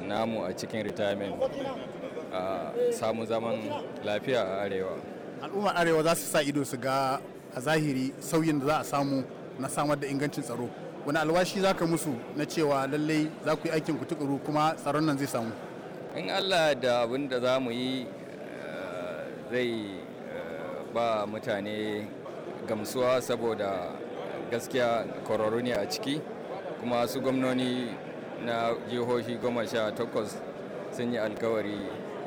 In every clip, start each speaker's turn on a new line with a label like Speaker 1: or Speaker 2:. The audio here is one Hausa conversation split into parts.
Speaker 1: namu a cikin retirement a samu zaman lafiya a arewa
Speaker 2: al'ummar arewa za su sa ido su ga a zahiri sauyin da za a samu na samar da ingancin tsaro wani alwashi za ka musu na cewa lallai za ku yi aikin ku tukuru kuma tsaron nan zai samu
Speaker 1: in allah da abin da za mu yi zai ba mutane gamsuwa saboda gaskiya kwararru ne a ciki kuma su gwamnoni na jihohi goma sha takwas sun yi alkawari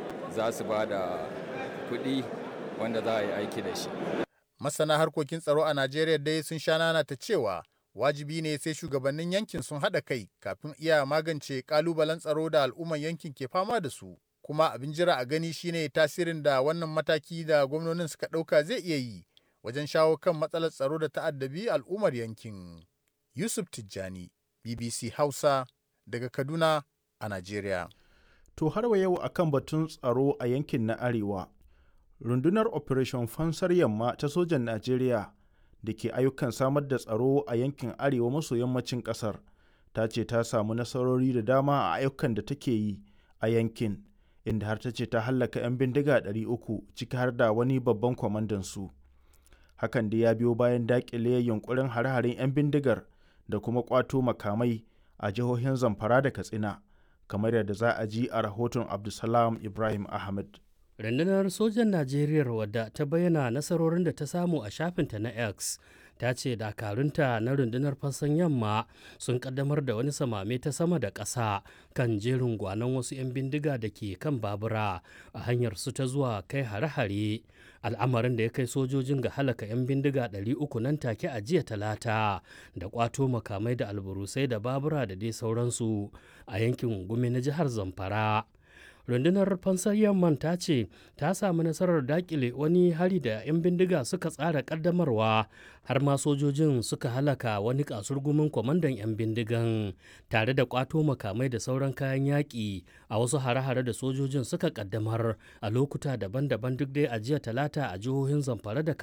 Speaker 1: za su ba da kuɗi wanda za a yi aiki da shi
Speaker 2: masana harkokin tsaro a najeriya dai sun sha nana ta cewa wajibi ne sai shugabannin yankin sun haɗa kai kafin iya magance kalubalen tsaro da al'umman yankin ke fama da su kuma abin jira a gani shine tasirin da wannan mataki da gwamnonin suka ɗauka zai iya yi wajen shawo kan matsalar tsaro da ta'addabi al'ummar yankin yusuf tijjani bbc hausa daga kaduna a najeriya
Speaker 3: to har wa yau akan batun tsaro a yankin na arewa rundunar operation fansar yamma ta sojan najeriya da ke ayyukan samar da tsaro a yankin arewa maso yammacin kasar ta ce ta samu nasarori da dama a ayyukan da take yi a yankin inda har ta ce ta hallaka 'yan bindiga 300 ciki har da wani babban kwamandan su hakan da ya biyo bayan dakile yunkurin hare-haren 'yan bindigar da kuma kwato makamai a jihohin zamfara da katsina kamar yadda za a ji a rahoton abdulsalam ibrahim ahmed
Speaker 4: rundunar sojan najeriya wadda ta bayyana nasarorin da ta samu a shafinta na x ta ce dakarunta na rundunar fassan yamma sun kaddamar da wani samame ta sama da ƙasa kan jerin gwanon wasu 'yan bindiga da ke kan babura a hanyar su ta zuwa kai hare-hare al'amarin da ya kai sojojin ga halaka 'yan bindiga 300 nan take a jiya talata da kwato makamai da alburusai da babura da dai sauransu a yankin gumi na jihar zamfara rundunar fansar yamman ta ce ta samu nasarar dakile wani hari da 'yan bindiga suka tsara kaddamarwa har ma sojojin suka halaka wani kasurgumin kwamandan 'yan bindigan tare da kwato makamai da sauran kayan yaƙi a wasu hare-hare da sojojin suka kaddamar a lokuta daban-daban duk dai a jiya talata a jihohin zamfara da